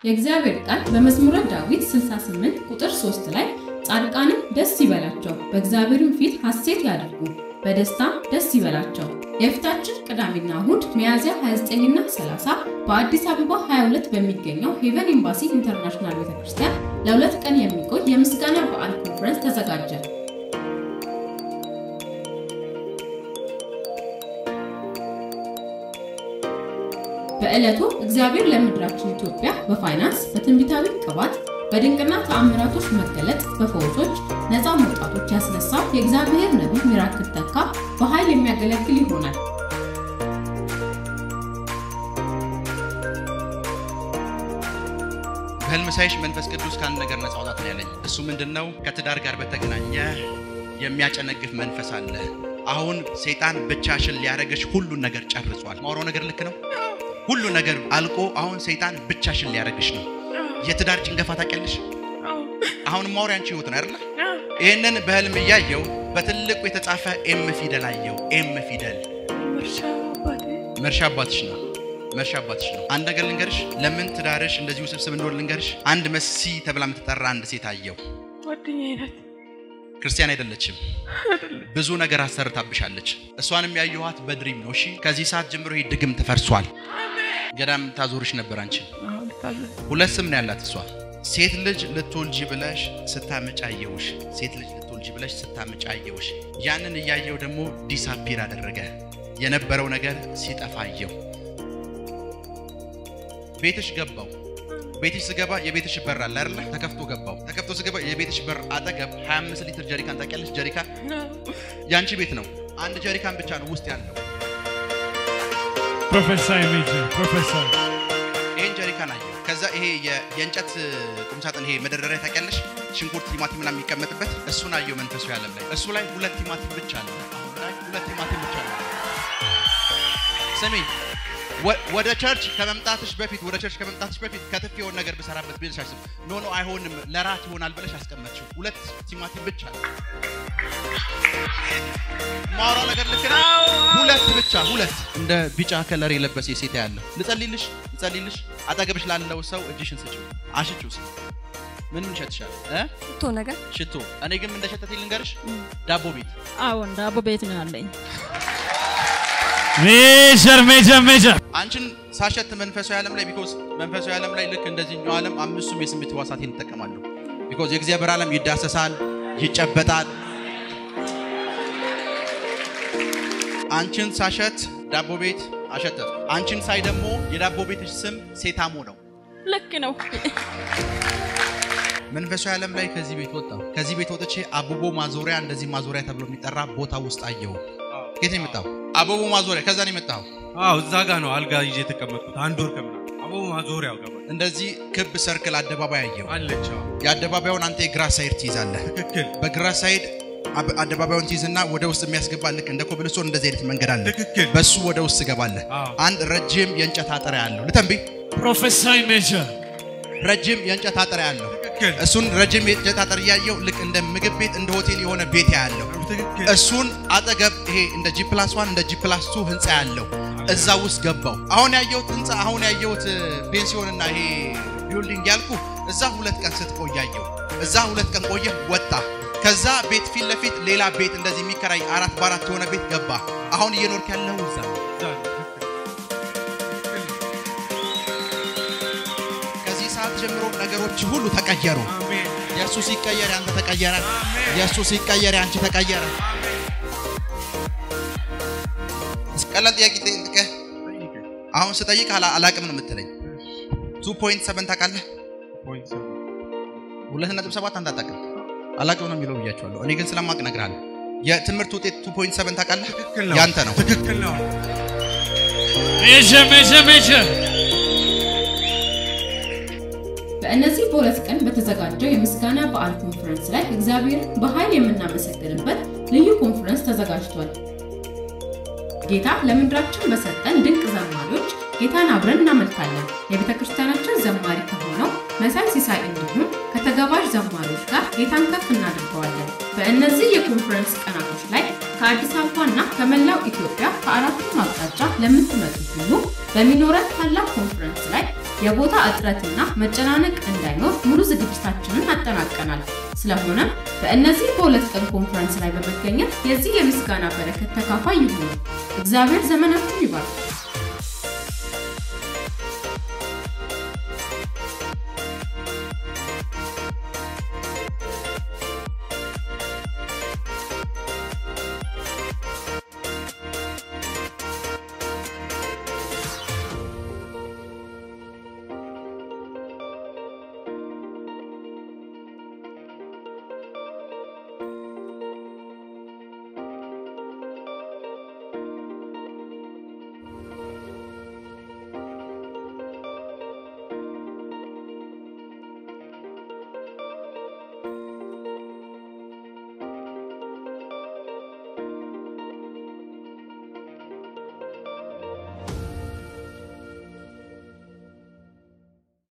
የእግዚአብሔር ቃል በመዝሙረ ዳዊት 68 ቁጥር 3 ላይ ጻድቃንም ደስ ይበላቸው፣ በእግዚአብሔርም ፊት ሐሴት ያድርጉ፣ በደስታ ደስ ይበላቸው። የፊታችን ቅዳሜና እሁድ ሚያዝያ 29ና 30 በአዲስ አበባ 22 በሚገኘው ሄቨን ኤምባሲ ኢንተርናሽናል ቤተክርስቲያን ለሁለት ቀን የሚቆይ የምስጋና በዓል ኮንፈረንስ ተዘጋጀ። በዕለቱ እግዚአብሔር ለምድራችን ኢትዮጵያ በፋይናንስ በትንቢታዊ ቅባት በድንቅና ተአምራቶች መገለጥ በፈውሶች ነፃ መውጣቶች ያስነሳው የእግዚአብሔር ነቢይ ሚራክል ተካ በኃይል የሚያገለግል ይሆናል። በህልም ሳይሽ መንፈስ ቅዱስ ከአንድ ነገር ነፃ አውጣት ነው ያለኝ። እሱ ምንድን ነው? ከትዳር ጋር በተገናኘ የሚያጨነግፍ መንፈስ አለ። አሁን ሰይጣን ብቻሽን ሊያደርግሽ ሁሉን ነገር ጨርሷል። ማውራው ነገር ልክ ነው። ሁሉ ነገር አልቆ አሁን ሰይጣን ብቻሽን ሊያደርግሽ ነው። የትዳር ጭንገፋ ታውቂያለሽ? አሁን ማውሪያ አንቺ ህይወት ነው አይደለ? ይህንን በህልም እያየው በትልቁ የተጻፈ ኤም ፊደል አየው። ኤም ፊደል መርሻ አባትሽ ነው። መርሻ አባትሽ ነው። አንድ ነገር ልንገርሽ፣ ለምን ትዳርሽ እንደዚህ ውስብስብ እንደሆነ ልንገርሽ። አንድ መሲ ተብላ የምትጠራ አንድ ሴት አየው። ክርስቲያን አይደለችም። ብዙ ነገር አሰርታብሻለች። እሷንም ያየኋት በድሪም ነው። እሺ፣ ከዚህ ሰዓት ጀምሮ ይህ ድግም ተፈርሷል። ገዳም ታዞርሽ ነበር አንቺን። ሁለት ስም ነው ያላት እሷ። ሴት ልጅ ልትወልጂ ብለሽ ስታመጭ አየውሽ። ሴት ልጅ ልትወልጂ ብለሽ ስታመጭ አየውሽ። ያንን እያየው ደግሞ ዲሳፒር አደረገ። የነበረው ነገር ሲጠፋ አየው። ቤትሽ ገባው። ቤትሽ ስገባ የቤትሽ በር አለ አይደለ? ተከፍቶ ገባው። ተከፍቶ ስገባ የቤትሽ በር አጠገብ 25 ሊትር ጀሪካን ታውቂያለሽ? ጀሪካን ያንቺ ቤት ነው። አንድ ጀሪካን ብቻ ነው ውስጥ ያለው። ፕሮፌሰር ሜጀር ፕሮፌሰር ይሄን ጀሪካን አየሁ። ከዛ ይሄ የእንጨት ቁምሳጥን ይሄ መደርደሪያ ታውቂያለሽ? ሽንኩርት፣ ቲማቲም ምናምን የሚቀመጥበት እሱን አየሁ መንፈሱ ያለም ላይ እሱ ላይ ሁለት ቲማቲም ብቻ አለ። አሁን ላይ ሁለት ቲማቲም ብቻ አለ። ስሚ ወደ ቸርች ከመምጣትሽ በፊት ወደ ቸርች ከመምጣትሽ በፊት ከትፍ የሆነ ነገር ብሰራበት ብለሽ አስብ። ኖ ኖ አይሆንም፣ ለራት ይሆናል ብለሽ አስቀመጥሽው። ሁለት ቲማቲም ብቻ ነው ማውራው ነገር ልክ ነው። ሁለት ብቻ ሁለት። እንደ ቢጫ ከለር የለበሰ ሴት ያለ ልጸልይልሽ፣ ልጸልይልሽ። አጠገብሽ ላለው ሰው እጅሽን ስጪው፣ አሽጪው። ስ ምን ምን ይሸትሻል? ሽቶ ነገር ሽቶ። እኔ ግን ምን እንደሸተተኝ ልንገርሽ፣ ዳቦ ቤት አዎን፣ ዳቦ ቤት ነው ያለኝ። ሜጀር ሜጀር ሜጀር አንቺን ሳሸት መንፈሳዊ ዓለም ላይ ቢኮዝ መንፈሳዊ ዓለም ላይ ልክ እንደዚህኛው ዓለም አምስቱም የስሜት ሕዋሳቴን እጠቀማለሁ። ቢኮዝ የእግዚአብሔር ዓለም ይዳሰሳል፣ ይጨበጣል። አንቺን ሳሸት ዳቦ ቤት አሸተት። አንቺን ሳይ ደግሞ የዳቦ ቤትሽ ስም ሴታሞ ነው። ልክ ነው። መንፈሳዊ ዓለም ላይ ከዚህ ቤት ወጣሁ። ከዚህ ቤት ወጥቼ አበቦ ማዞሪያ እንደዚህ ማዞሪያ ተብሎ የሚጠራ ቦታ ውስጥ አየሁ። ከየት ነው የመጣው? አበቦ ማዞሪያ። ከዛ ነው የመጣው። አዎ እዛ ጋ ነው አልጋ ይዤ የተቀመጥኩት አንድ ወር ከምናምን አበቡ ማዞሪያው ገባ እንደዚህ ክብ ሰርክል አደባባይ አየሁ። አለች። አዎ የአደባባዩን አንተ የግራ ሳይድ ትይዛለህ። ትክክል በግራ ሳይድ አብ- አደባባዩን ትይዝና ወደ ውስጥ የሚያስገባ ልክ እንደ ኮብልስቶን እንደዚህ አይነት መንገድ አለ። ትክክል በሱ ወደ ውስጥ ትገባለህ። አዎ። አንድ ረጅም የእንጨት አጥር ያለው ልተንቢ ፕሮፌሰር ሜጀር ረጅም የእንጨት አጥር ያለው ትክክል እሱን ረጅም የእንጨት አጥር እያየው ልክ እንደ ምግብ ቤት እንደ ሆቴል የሆነ ቤት ያለው ትክክል እሱን አጠገብ ይሄ እንደ ጂ ፕላስ ዋን እንደ ጂ ፕላስ ቱ ህንፃ ያለው እዛ ውስጥ ገባው። አሁን ያየሁት ህንፃ አሁን ያየሁት ፔንሲዮንና ይሄ ቢልዲንግ ያልኩ እዛ ሁለት ቀን ስትቆይ ያየው እዛ ሁለት ቀን ቆየ ወጣ። ከዛ ቤት ፊት ለፊት ሌላ ቤት እንደዚህ የሚከራይ አራት በአራት የሆነ ቤት ገባ። አሁን እየኖርክ ያለው እዛ ነው። እዛ ነው። ትክክል ከዚህ ሰዓት ጀምሮ ነገሮች ሁሉ ተቀየሩ። አሜን የእሱ ሲቀየር ያንተ ተቀየረ። አሜን የእሱ ሲቀየር ያንቺ ተቀየረ። ቀላል ጥያቄ ጠይቅህ። አሁን ስጠይቅ አላ- አላቅም ነው የምትለኝ። ቱ ፖይንት ሰቨን ታውቃለህ? ፖይንት ሰቨን ሁለት ነጥብ ሰባት አንተ አታውቅም። አላቅም ነው የሚለው ብያቸዋለሁ። እኔ ግን ስለማቅ እነግርሃለሁ። የትምህርት ውጤት ቱ ፖይንት ሰቨን ታውቃለህ? ትክክል ነው ያንተ ነው። ትክክል ነው ሜጀር ሜጀር ሜጀር በእነዚህ በሁለት ቀን በተዘጋጀው የምስጋና በዓል ኮንፈረንስ ላይ እግዚአብሔርን በኃይል የምናመሰግንበት ልዩ ኮንፈረንስ ተዘጋጅቷል። ጌታ ለምድራችን በሰጠን ድንቅ ዘማሪዎች ጌታን አብረን እናመልካለን። የቤተ ክርስቲያናችን ዘማሪ ከሆነው መሳይ ሲሳይ እንዲሁም ከተጋባዥ ዘማሪዎች ጋር ጌታን ከፍ እናደርገዋለን። በእነዚህ የኮንፈረንስ ቀናቶች ላይ ከአዲስ አበባና ከመላው ኢትዮጵያ ከአራቱም አቅጣጫ ለምትመጡ ሁሉ በሚኖረን ታላቅ ኮንፈረንስ ላይ የቦታ እጥረትና መጨናነቅ እንዳይኖር ሙሉ ዝግጅታችንን አጠናቀናል። ስለሆነም በእነዚህ በሁለት ቀን ኮንፈረንስ ላይ በመገኘት የዚህ የምስጋና በረከት ተካፋይ ይሁኑ። እግዚአብሔር ዘመናችሁን ይባርክ።